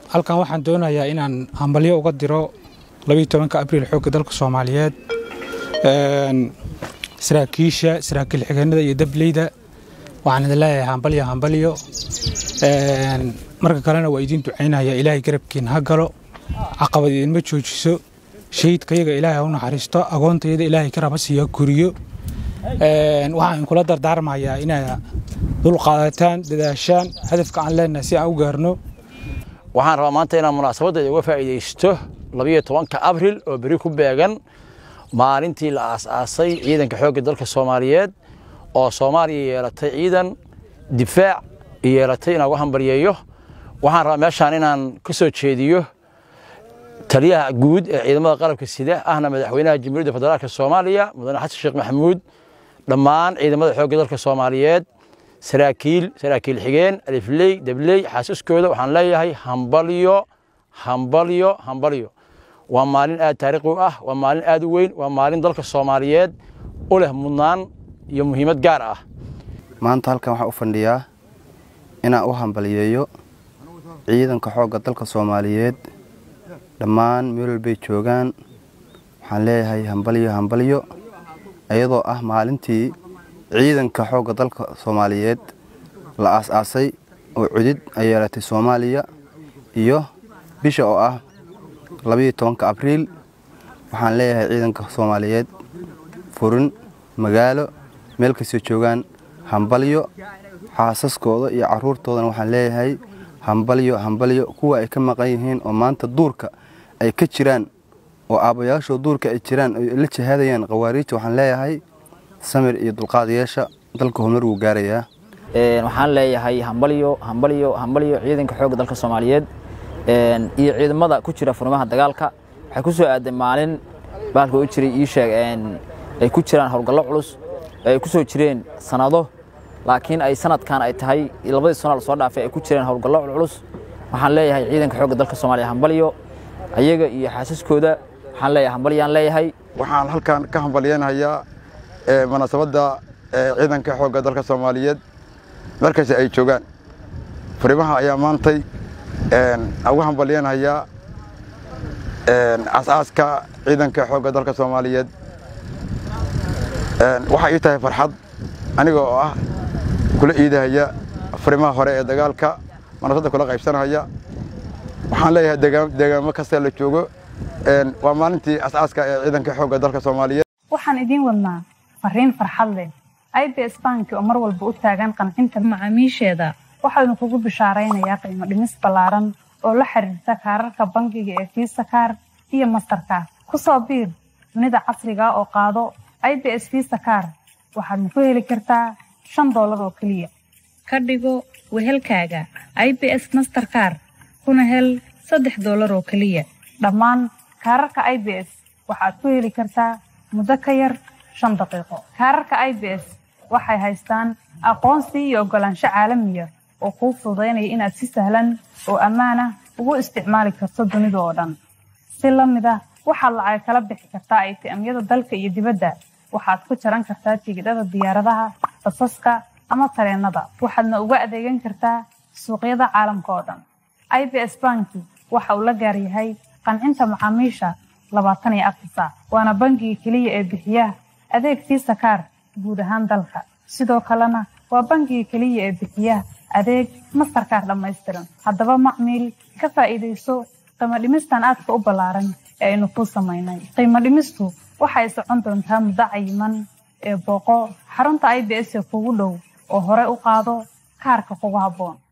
halkan waxaan doonayaa inaan hambalyo uga diro labiiyo tobanka abriil xoogga dalka soomaaliyeed saraakiisha saraakiil xigeenada iyo dableyda waxaan idin leeyahay hambalyo hambalyo marka kalena waa idiin ducaynaya ilaahay garabkiin ha galo caqabad idinma joojiso shahiidkayaga ilaahay ha u naxariisto agoontayada ilaahay ka raba siiya guriyo waxaan kula dardaarmayaa inaa dulqaadataan dadaashaan hadafka aan leenahay si aan u gaarno waxaan rabaa maanta inaan munaasabadda uga faa'iidaysto labiyo tobanka abril oo beri ku beegan maalintii la aas-aasay ciidanka xoogga dalka soomaaliyeed oo soomaaliya yeelatay ciidan difaac yeelatay inaan uga hambalyeeyo waxaan rabaa meeshaan inaan ka soo jeediyo taliyaha guud ee ciidamada qalabka sida ahna madaxweynaha jamhuuriyadda federaalk soomaaliya mudane xasan sheekh maxamuud dhammaan ciidamada xoogga dalka soomaaliyeed saraakiil saraakiil xigeen alifley dabley xaasiskooda waxaan leeyahay hambalyo hambalyo hambalyo waa maalin aad taariikhi u ah waa maalin aad u weyn waa maalin dalka soomaaliyeed u leh mudnaan iyo muhiimad gaar ah maanta halkan waxaan u fadhiyaa inaan u hambalyeeyo ciidanka xoogga dalka soomaaliyeed dhammaan meel walbay joogaan waxaan leeyahay hambalyo hambalyo iyadoo ah maalintii ciidanka xoogga dalka soomaaliyeed la aas-aasay oo cudid ay yeelatay soomaaliya iyo bisha oo ah labayo tobanka abriil waxaan leeyahay ciidanka soomaaliyeed furin magaalo meel kastoo joogaan hambalyo xaasaskooda iyo caruurtoodana waxaan leeyahay hambalyo hambalyo kuwa ay ka maqan yihiin oo maanta duurka ay ka jiraan oo aabbayaashoo duurka ay jiraan oy la jihaadayaan khawaariijta waxaan leeyahay samir iyo dulqaadayaasha dalka horumar wuu gaarayaa waxaan leeyahay hambalyo hambalyo hambalyo ciidanka xoogga dalka soomaaliyeed iyo ciidamada ku jira furmaha dagaalka waxay ku soo aaday maalin baalka u jiray ii sheeg ay ku jiraan howlgallo culus ay ku soo jireen sanado laakiin ay sanadkan ay tahay labadii sano la soo dhaafay ay ku jireen howlgallo culculus waxaan leeyahay ciidanka xoogga dalka soomaaliya hambalyo ayaga iyo xaasaskooda waxaan leeyahay hambalyaan leeyahay waxaan halkan ka hambalyeynayaa munaasabadda ciidanka xoogga dalka soomaaliyeed markasta ay joogaan furimaha ayaa maantay ugu hambalyeynayaa as-aaska ciidanka xoogga dalka soomaaliyeed waxay ii tahay farxad aniga oo ah kula iidahaya furimaha hore ee dagaalka munaasabadda kula qaybsanaya waxaan leeyahay deegaamo kasta la joogo waa maalintii as-aaska ee ciidanka xoogga dalka soomaaliyeed waxaan idiin wadnaa fariin farxad leh ibs banki oo mar walba u taagan qancinta macaamiisheeda waxaanu kugu bishaaraynayaa qiimo dhimis ballaaran oo la xiriirta kaararka bangiga ee fiisa kaar iyo mastarkaar ku soo biir dunida casriga oo qaado ibs fiisa kaar waxaadna ku heli kartaa shan doolar oo keliya ka dhigo wehelkaaga ibs masterkaar kuna hel saddex doolar oo keliya dhammaan kaararka ibs waxaad ku heli kartaa muddo ka yar shan daqiiqo kaararka ibs waxay haystaan aqoonsi iyo oggolaansho caalamiya oo kuu fududaynaya inaad si sahlan oo ammaanah ugu isticmaali karto dunida oo dhan si la mid ah waxaad lacag kala bixi kartaa aytiamyada dalka iyo dibadda waxaad ku jaran kartaa tigidhada diyaaradaha basaska ama tareennada waxaadna uga adeegan kartaa suuqyada caalamka oo dhan ibs banki waxa uu la gaar yahay qancinta macaamiisha labaatan iyo afar saac waana bangiga keliya ee bixiya adeeg fiisa kaar guud ahaan dalka sidoo kalena waa bangiga keliya ee bixiya adeeg mastarkaar dhammaystiran haddaba macmiil ka faa'iidayso qiimo dhimistan aadka u ballaaran ee aynu kuu samaynay qiimo dhimistu waxay socon doontaa muddo cayiman ee booqo xarunta ibs ee kugu dhow oo hore u qaado kaarka kugu habboon